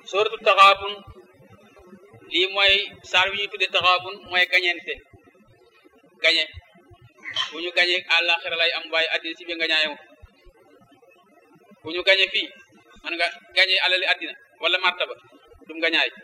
sóoratu taxaabun lii mooy saar wi ñuy tudde taxaabun mooy gañente gañe bu ñu gañee àllaaxira lay am waaye addina si bi nga ñaayam bu ñu gañe fii man nga gañe alali addina wala martaba dum nga ñaay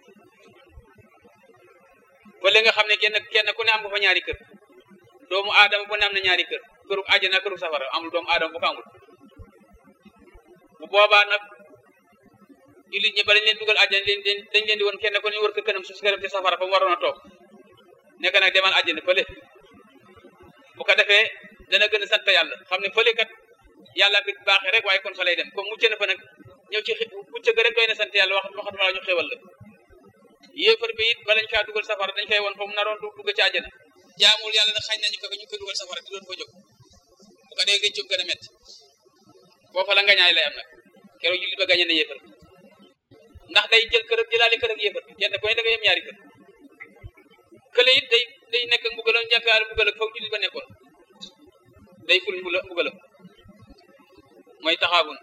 fële nga xam ne kenn kenn ku ne am nga fa ñaari kër doomu aadama bu ne am na ñaari kër këru àjjana këru safara amul doomu aadama bu ko amul bu boobaa nag jullit ñi bala leen dugal àjjana leen dañ leen di woon kenn ku ne wër ko kënam su këram ci safara fa mu waroon a toog nekk nag demal àjjana fële bu ko defee dana gën a sant yàlla xam ne fële kat yàlla fi baaxee rek waaye kon fa lay dem comme mucc na fa nag ñëw ci mucc ga rek doy na sant yàlla wax waxatuma la ñu xéwal la yéefar bi it balañ kaa dugal safara dañ koy woon fa mu naroon dugg ci àjjana jaamul yàlla nag xañ nañu ko ñu koy dugal safara di doon fa jóg bu ko dee gëccum gën a métti foofa la ngañaay lay am nag keroog jullit ba gañe na yéefar ndax day jël kër ak jëlaale kër ak yéefar kenn ku ne da nga yem ñaari kër kële it day day nekk ak mbugalam njàkkaar mbugal ak foog jullit ba nekkoon day ful mbugalam mooy taxaabun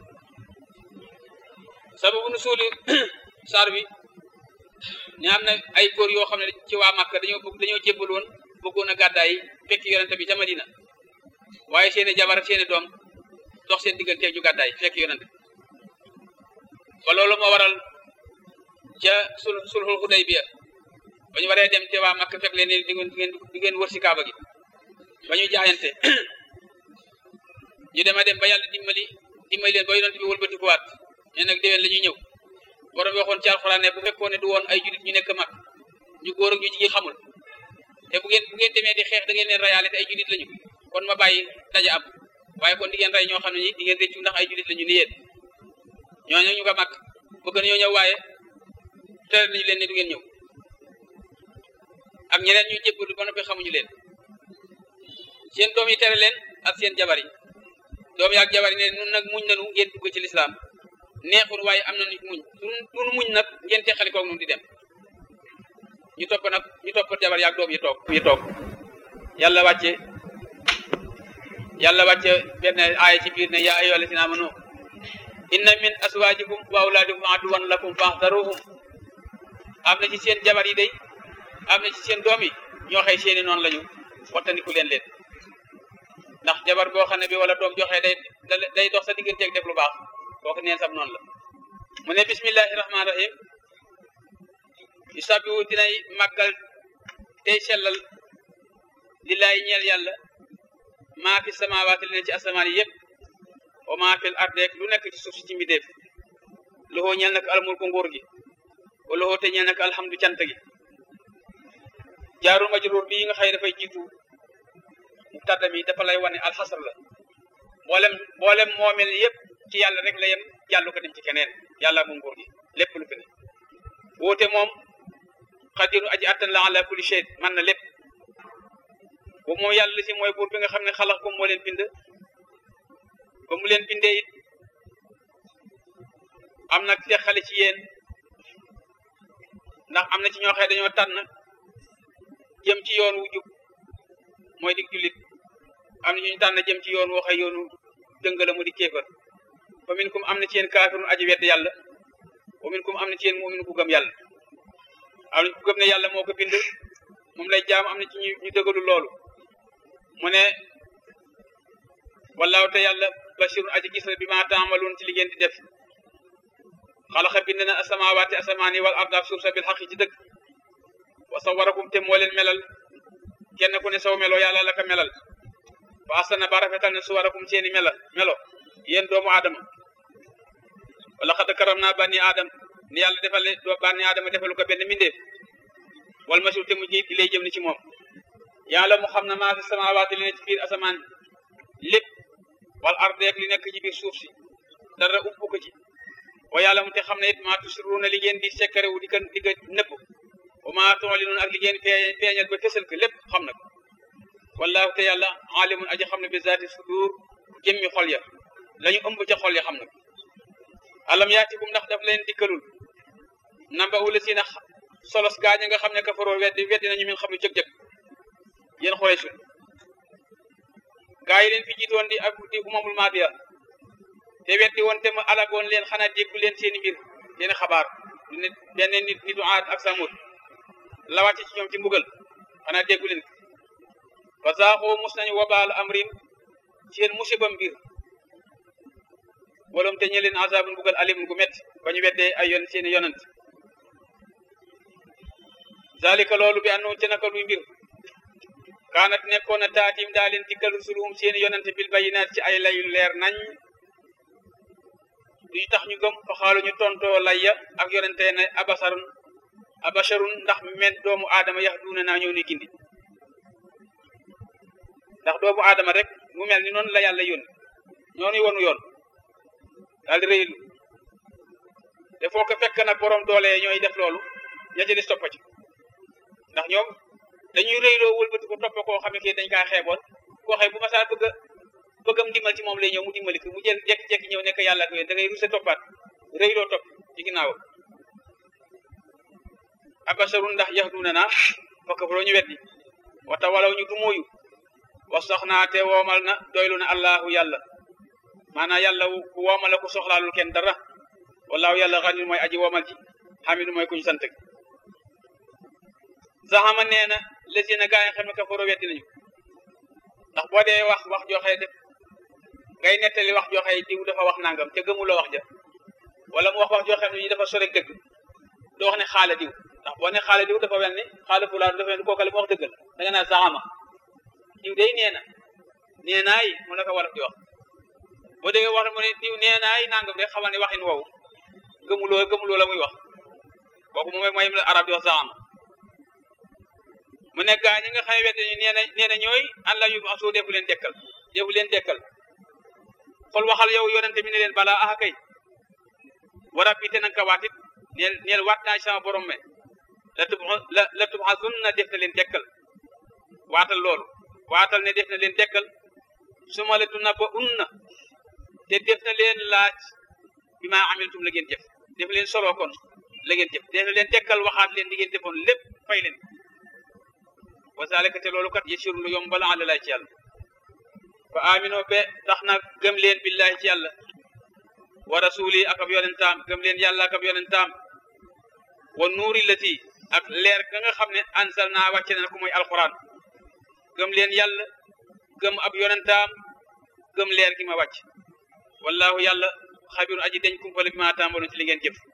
sababu nu suuli saar bi ne am na ay góor yoo xam ne ci waa Màkka dañoo bëgg dañoo jébbal woon bëggoon a gàddaay fekk yonente bi ca Madina waaye seeni jabar ak seeni doom dox seen diggante ju gàddaay fekk yonente ba loolu moo waral ca sul sulhul Hudaybiya ba ñu waree dem te waa Màkka fekk leen di ngeen di ngeen wër si kaaba gi ba ñu jaayante ñu dem a dem ba yàlla dimbali dimbali leen ba yonente bi wëlbatikuwaat ne nag déwén la ñuy ñëw borom waxoon ci alxuraan ne bu fekkoon ne du woon ay julit ñu nekk mag ñu góor ak ñu jigéen xamul te bu ngeen bu ngeen demee di xeex da ngeen leen rayaale te ay julit lañu kon ma bàyyi daja am waaye kon di ngeen rey ñoo xam ne ñi di ngeen réccu ndax ay julit lañu ni yéen ñooñu ñu ko mag bëgg nañoo ñëw waaye tere nañu leen ne du ngeen ñëw ak ñeneen ñu jébbalu ba noppi xamuñu leen seen doom yi tere leen ak seen jabar yi doom yi ak jabar yi ne nun nag muñ nanu ngeen dugg ci lislaam neexul waaye am na nit muñ nun muñ nag ngeen teqali koog nun di dem ñu topp nag ñu topp jabar yaag doom yi toog yi toog yàlla wàcce yàlla wàcce benn aaya ci biir ne yaa ayyuha allazina amanu inna min aswajikum wa awladikum aduwan lakum faxdaruhum am na ci seen jabar yi day am na ci seen doom yi ñoo xëy seeni noonu lañu wattandiku leen leen ndax jabar boo xam ne bi wala doom joxee day day dox sa digganteeg def lu baax kooku neen sam noonu la mu ne bismillahi rahmaani rahim yusabihu dinay màggal tey sellal lillaay ñeel yàlla maa fi samawaati li ne ci asamaan yi yëpp wa maa fil ardeek lu nekk ci suuf si ci mbidéef loxoo ñeel nag almulku nguur gi wa loxoo te ñeel nag alhamdu cant gi jaarul majruur bii nga xëy dafay jiitu mubtada mi dafa lay wane alxasar la mboolem mboolem moomel yëpp ci yàlla rek la yem jàllu ko dem ci keneen yàlla mu nguur gi lépp lu fi ne woote moom xadiru aji attan la ala kulli shay man na lépp boobu moom yàlla si mooy buur bi nga xam ne xalax ko moo leen bind ba mu leen bindee it am nag teqale ci yéen ndax am na ci ñoo xëy dañoo tànn jëm ci yoon wu jub mooy dig jullit am na ñu tànn jëm ci yoon woo xëy yoonu dëngala mu di kéefar fa min kum am na ci yéen kaafirun aji wedd yàlla wa min kum am na ci yéen mu'min ku gëm yàlla am na ku gëm ne yàlla moo ko bind moom lay jaam am na ci ñu ñu dëggalu loolu mu ne wallaahu te yàlla basirun aji gis la bi ma taamaloon ci li ngeen di def xalaxa bind na asamawaati asamaani wal arda suuf sa bil xaqi ci dëgg wa sawarakum te moo leen melal kenn ku ne saw melo yàlla la ko melal fa asana ba rafetal ne suwarakum seeni mela melo yéen doomu aadama wala xad karam naa bànni aadam ni yàlla defal doo bànni aadama defalu ko benn mbindeef wal masiw te mu ji lay jëm ni ci moom yàlla mu xam ne maa fi samawaati li ne ci biir asamaan lépp wal ardeek li nekk ci biir suuf si dara ubbu ko ci wa yàlla mu te xam ne it maa tusirruuna li ngeen di sekkare wu di ko di ko nëbb wa maa tu'linuun ak li ngeen feeñal ba fësal ko lépp xam na ko wallaahu te yàlla alimun aji xam ne bi zaati sudur jëmmi xol ya lañu ëmb ca xol ya xam na ko alam yaatikum ndax daf leen dikkalul namba ula si na solos gaaña nga xam ne kafaroo weddi weddi nañu min xam ne jëg-jëg yéen xoolee sun gaa yi leen fi jiitoon di ak di umamul maadiya te weddi woon te ma alagoon leen xanaa déggu leen seeni mbir seeni xabaar du nit benn nit nitu aad ak samut la wàcc ci ñoom ci mbugal xanaa déggu leen fa saaxoo mus nañu wabaal amrim seen musiba mbir walum te ñe leen azabun mbugal alim gu métti ba ñu weddee ay yon seeni yonant zalika loolu bi andoon ci naka luy mbir kaanat nekkoon na taatim daa leen dikkal rusuluhum seeni yonante bil bayinaat ci ay layu leer nañ duñu tax ñu gëm fa xaalu ñu tontoo layya ak yonante ne abasarun abasharun ndax men doomu aadama yax duuna naa ñëw ni gindi ndax doomu aadama rek mu mel ni noonu la yàlla yónni ñoonu wonu yoon daal di rëylu te foo ko fekk nag borom doole ñooy def loolu ña ci des toppa ci ndax ñoom dañuy rëyloo wëlbati ko topp koo xam ne kii dañ kaa xeeboon koo xëy bu ma saa bëgg a bëggam dimbal ci moom lay ñëw mu dimbali ko mu jël jekki-jekki ñëw nekk yàlla ko yéen da ngay ruse toppaat rëyloo topp ci ginnaawam abasharun ndax yax duuna naa fakk fa ñu weddi wata walaw ñu du mooyu wa soxnaa te woomal na doylu na allahu yàlla maanaam yàlla ku woomal la ku soxlaalul kenn dara wallaahu yàlla xanil mooy aji woomal ji xamidu mooy kuñ sant zaxama nee na lesi na gaa yi xam ne kafaro weddi nañu ndax boo dee wax wax joxe def ngay nettali wax joxe diw dafa wax nangam te gëmuloo wax ja wala mu wax wax joo xam ne yi dafa sore dëgg doo wax ne xaala diw ndax boo ne xaala diw dafa mel ni xaala fulaan dafa mel ni kookale mu wax dëggal da nga naa zaxama diw day nee na nee naay mu la ko war di wax boo déggee wax mu ne diw nee naay nangam rek xamal ne waxin woowu gëmuloo gëmuloo la muy wax kooku moom mooy la arab di wax zaxama mu ne gaa ñi nga xam ne wette ñu nee na nee na ñooy an la yu asoo defu leen dekkal defu leen dekkal xol waxal yow yonente mi ne leen balaa axa kay war a biite nanga ka waatit neel neel waat naa sama borom me la tub la la tubxasun na def na leen dekkal waatal loolu waatal ne def na leen dekkal suma la tuna ba un na te def na leen laaj bi maa amiltum la ngeen jëf def leen solo kon la ngeen jëf def na leen dekkal waxaat leen di ngeen defoon lépp fay leen wa zalika te loolu kat yasiru lu yomb la ala lay ci yàlla fa amino be tax na gëm leen billahi ci yàlla wa rasuli ak ab yonentaam gëm leen yàlla ak ab yonentaam wa nuuri lati ak leer ga nga xam ne ansal naa wàcce na ko mooy alquran gëm leen yàlla gëm ab yonentaam gëm leer gi ma wàcc wallahu yàlla xabiru aji deñ kumpale bi ma tàmbaloon ci li ngeen jëf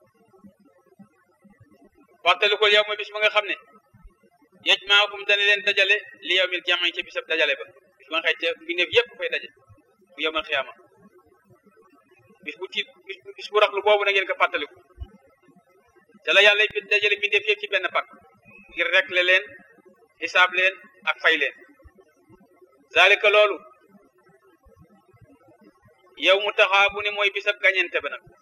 waxtali ko yow mooy bis ba nga xam ne yej maakum dana leen dajale li yow mil jamañ ci bisab dajale ba bis ba nga xëy ca mbindeef yëpp fay daje bu yowmal xiyaama bis bu tiit bis bu raxlu boobu na ngeen ko fàttaliku te la yàlla dajale mbindeef yëpp ci benn pak ngir rekle leen xisaab leen ak fay leen zalika loolu yow mu taxaa bu ne mooy bisab gañente ba nag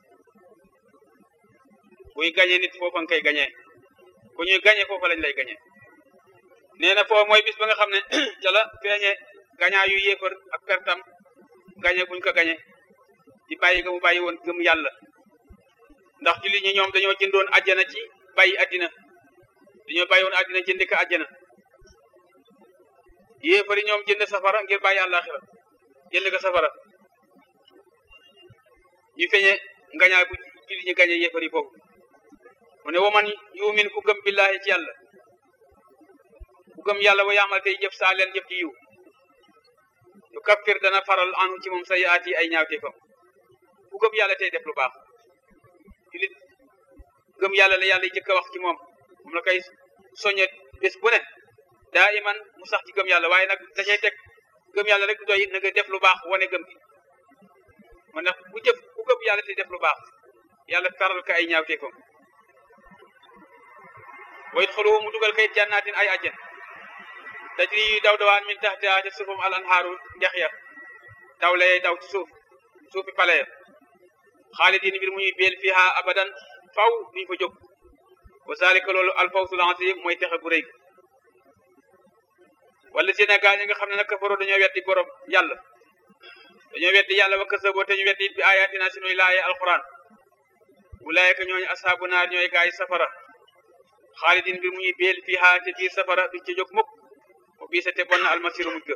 kuy gañe nit foofa nga koy gañee ku ñuy gañe foofa lañ lay gañee nee na foofu mooy bis ba nga xam ne ca la feeñe gañaa yu yéefar ak pertam gañe buñ ko gañe di bàyyi ga mu bàyyi woon gëm yàlla ndax jullit ñi ñoom dañoo jëndoon àjjana ci bàyyi àddina dañoo bàyyi woon àddina jënd ko àjjana yéefari ñoom jënd safara ngir bàyyi àllaaxira jënd ko safara ñu feeñe ngañaay bu jullit ñi gañe yéefari foofu mu ne waman yumin ku gëm billahi ci yàlla ku gëm yàlla wa yaamal tey jëf saa leen jëf ci yiw yu kaffir dana faral anu ci moom sayiaat yi ay ñaawteefam ku gëm yàlla tey def lu baax julit gëm yàlla la yàlla jëkk a wax ci moom moom la koy soññe bés bu ne daa iman mu sax ci gëm yàlla waaye nag dacay teg gëm yàlla rek du doy na nga def lu baax wane gëm gi man nag bu jëf ku gëm yàlla tey def lu baax yàlla faral ko ay ñaawteefam wa yadxuluhu mu dugal kay jannaatin ay ajjan tajri yu daw dawaan min taxtiha ca suufam al anhaaru ndex ya daw lay daw ci suuf suufi pale ya xaalidin mbir mu ñuy beel fiha abadan faw duñ fa jóg wa zalika loolu alfawsul azim mooy texe gu rëy wala Sénégal ñi nga xam ne nag kafaro dañoo weddi borom yàlla dañoo weddi yàlla wa kasaboo te ñu weddi it bi ayatina sunuy laaye alquran ulaayika ñooñu asaabu naar ñooy gaay safara xaalidin mbir mu ñuy beel fiha ca biir safara duñ ca jóg mukk o bii sa te bon na almasiru mujj ga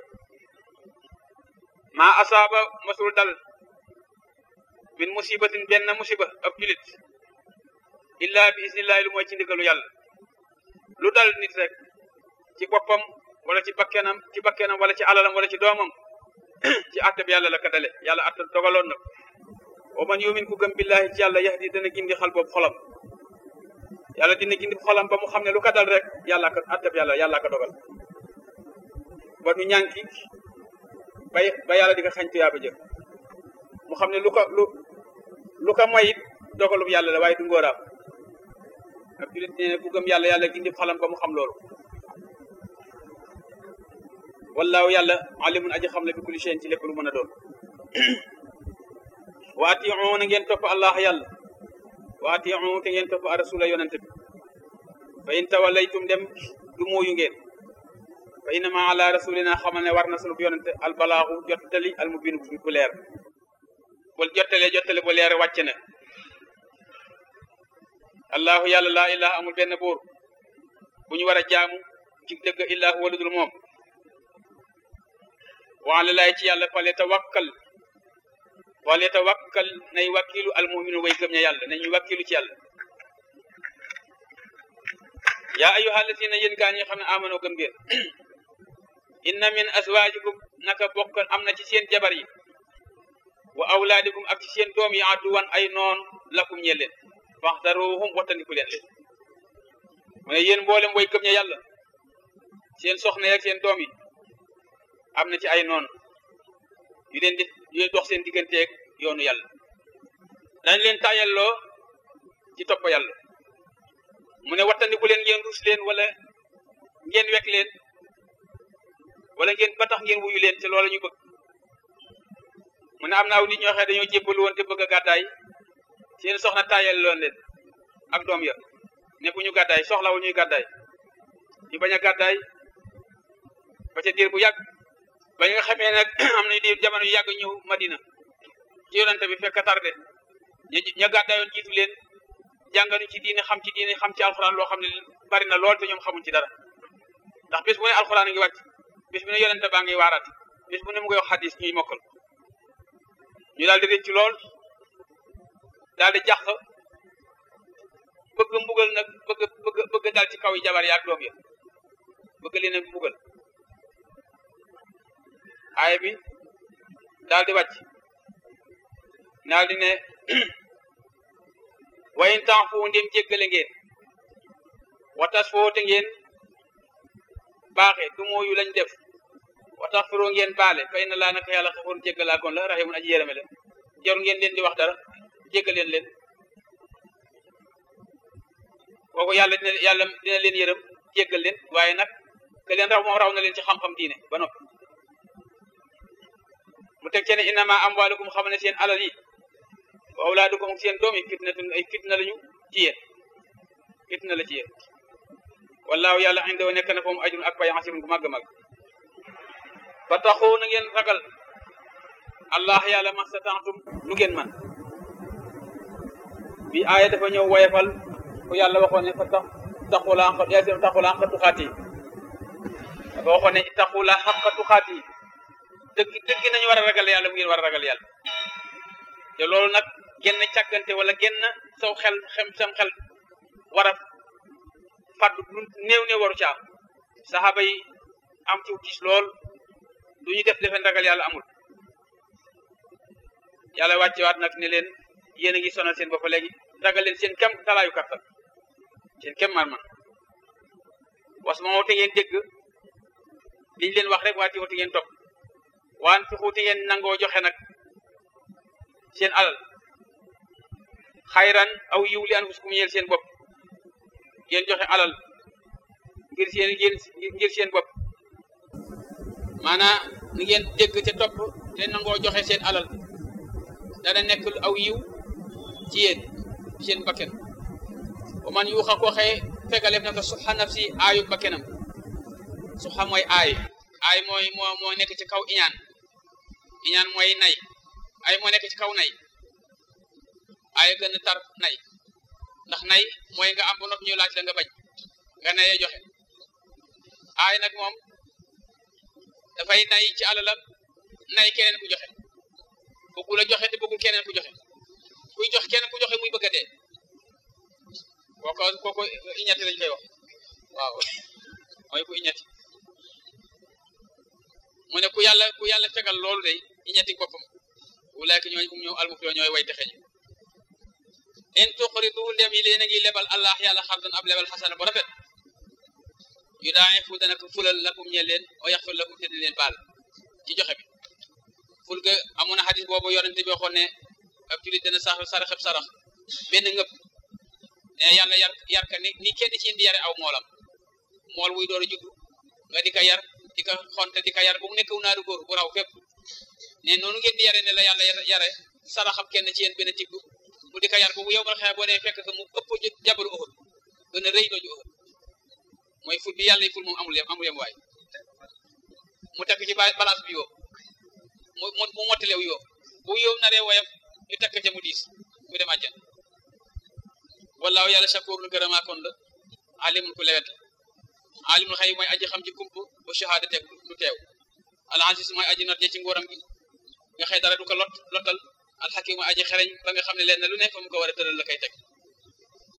maa asaaba masul dal min musibatin benn musiba ab julit illa bi isnillahi lu mooy ci ndigalu yàlla lu dal nit rek ci boppam wala ci bakkenam ci bakkenam wala ci alalam wala ci doomam ci àtte bi yàlla la ka dale yàlla àtte dogaloon na wa man yumin ku gëm billahi ci yàlla yahdi dana gindi xal boobu xolam yàlla dina gindi xolam ba mu xam ne lu ka dal rek yàlla ka àtte bi yàlla yàlla ka dogal ba du ñànki bay ba yàlla di ko xañ tuyaaba jëf mu xam ne lu ko lu lu ko moyit dogalub yàlla la waaye du ngóoraam ak julit ne ku gëm yàlla yàlla gindi xolam ba mu xam loolu wallaahu yàlla alimun aji xam la bi kulli shay'in ci lépp lu mën a doon wa ati'u na ngeen topp allah yàlla wa ati'u te ngeen topp a rasula yonente bi fa in tawallaytum dem du mooyu ngeen fa innama ala rasulina xamal ne war na sunu yonente albalaaxu jottali almubin bu leer bul jottalee jottali bu leer wàcc na allahu yàlla laa ilaha amul benn buur bu ñu war a jaamu ci dëgg illaa huwa ludul moom waala laay ci yàlla fale tawakkal fale tawakkal nay wakkilu almuminu way gëm ña yàlla nañuy wakkilu ci yàlla yaa ayyuha allatina yéen gaa ñi xam ne amano gëm ngeen inna min azwajikum naka bokk am na ci seen jabar yi wa awlaadikum ak ci seen doom yi aduwan ay noon lakum ñe leen faxdaruhum wattandiku leen leen mu ne yéen mboolem way gëm ña yàlla seen soxna yi ak seen doom yi am na ci ay noon yu leen di yu dox seen digganteeg yoonu yàlla dañ leen tayalloo ci topp yàlla mu ne wattandiku leen ngeen rus leen wala ngeen wekk leen wala ngeen ba tax ngeen wuyu leen te loola ñu bëgg mu ne am na aw nit ñoo xam dañoo jébbalu woon te bëgg a gàddaay seen soxna tayal loon leen ak doom ya ne bu ñu gàddaay soxlawul ñuy gàddaay ñu bañ a gàddaay ba ca diir bu yàgg ba nga xamee nag am nañu diir jamono yu yàgg ñëw Madina ci yonente bi fekk tardé ña ña gàddaayoon jiitu leen jànganuñ ci diine xam ci diine xam ci alxuraan loo xam ne bari na lool te ñoom xamuñ ci dara ndax bis bu ne alxuraan a ngi wàcc bis bu ne yonente baa ngi waaraat bis bu ne mu ngi wax xadis ñuy mokkal ñu daal di rëcc lool daal di jàq bëgg mbugal nag bëgg bëgg bëgg dal ci kaw yi jabar yaak doom ya bëgg leen a mbugal aaya bi daal di wàcc daal di ne wayin temps fu ndem jéggale ngeen watas foote ngeen baaxe du mooyu lañ def watax firoo ngeen baale fay na laa naka yàlla xafoon jéggalaa koon la raximun aji yërëme la jarul ngeen leen di wax dara jéggaleen leen kooku yàlla dina yàlla dina leen yërëm jéggal leen waaye nag ke leen raw moom raw na leen ci xam-xam diine ba noppi mu teg ci ne innama amwalukum xam ne seen alal yi wa awlaadukum ak seen doom yi fitnatun ay fitna lañu ci yéen fitna la ci yéen wallaahu yàlla indahu nekk na foofu ajrun ak pay asimun gu màgg màgg fa taxoo na ngeen ragal allah yàlla mastataatum lu ngeen man bi aaya dafa ñëw woyefal ku yàlla waxoon ne fa tax taxula xaq yaasi taxula xaq tuxaati dafa waxoon ne taxula xaq tuxaati dëgg dëgg nañu war a ragal yàlla mu ngeen war a ragal yàlla te loolu nag genn càggante wala genn saw xel xem sam xel war a fàddu lu néew néew waru caa saxaaba yi am ci gis lool du ñu def defen ragal yàlla amul yàlla wàccewaat nag ne leen yéen a ngi sonal seen bopp léegi ragal leen seen kem talaayu kattan seen kem man man was ma te ngeen dégg liñ leen wax rek waati te ngeen topp waan fi xuuti ngeen nangoo joxe nag seen alal xayran aw yiw li anfusikum yeel seen bopp ngeen joxe alal ngir seen ngir seen bopp maanaam ni ngeen dégg te topp te nangoo joxe seen alal dana nekk aw yiw ci yéen seen bakken wa man yuuxa ko xëye fegaleef na ko suxa nafsi aayu bakkenam suxa mooy aay aay mooy moo moo nekk ci kaw iñaan iñaan mooy nay ay moo nekk ci kaw nay aay gën a tar nay ndax nay mooy nga am ba noppi ñu laaj la nga bañ nga nayee joxe aay nag moom dafay nay ci alalam nay keneen ku joxe bëggul a joxe te bëggul keneen ku joxe kuy jox keneen ku joxe muy bëgg a dee kooko kooko iñati lañ koy wax waaw mooy ku iñati mu ne ku yàlla ku yàlla fegal loolu day iñati boppam wulaayka ñooy um ñoom almuflihun ñooy way texe ñu in tuqridu ndem yi leen a ngi lebal allah yàlla xardan ab lebal xasana bu rafet yu daa fu dana ko fulal lakum ñe leen o yaxfir lakum te di leen baal ci joxe bi ful ga amoon na xadis boobu yonente bi waxoon ne ab julit dana sax saraxeb sarax benn ngëpp ne yàlla yar yar ka ni ni kenn ci indi yare aw moolam mool wuy door a juddu nga di ka yar di ka xonte di ka yar bu mu nekk naaru góor bu raw fépp ne noonu ngeen di yare ne la yàlla yare saraxab kenn ci yéen benn tibb mu di ka yar boobu yow mal xeex boo nee fekk que mu ëpp jabaru Uhud gën a rëy dooju Uhud mooy ful bi yàlla yi ful moom amul yem amul yem waay mu tekk ci balance bi yoo mu mu mottilew yoo bu yow naree woyam ñu tekk ca mu diis mu dem àjjan wallaahu yàlla shakuurun gërëmaa kon la alimun ku lewet alimul xëy mooy aji xam ci kump bu shahada teg du teew al aziz mooy aji not ci nguuram gi nga xëy dara du ko lot lottal al xakim mooy aji xereñ ba nga xam ne leen na lu ne fa mu ko war a tëral la koy teg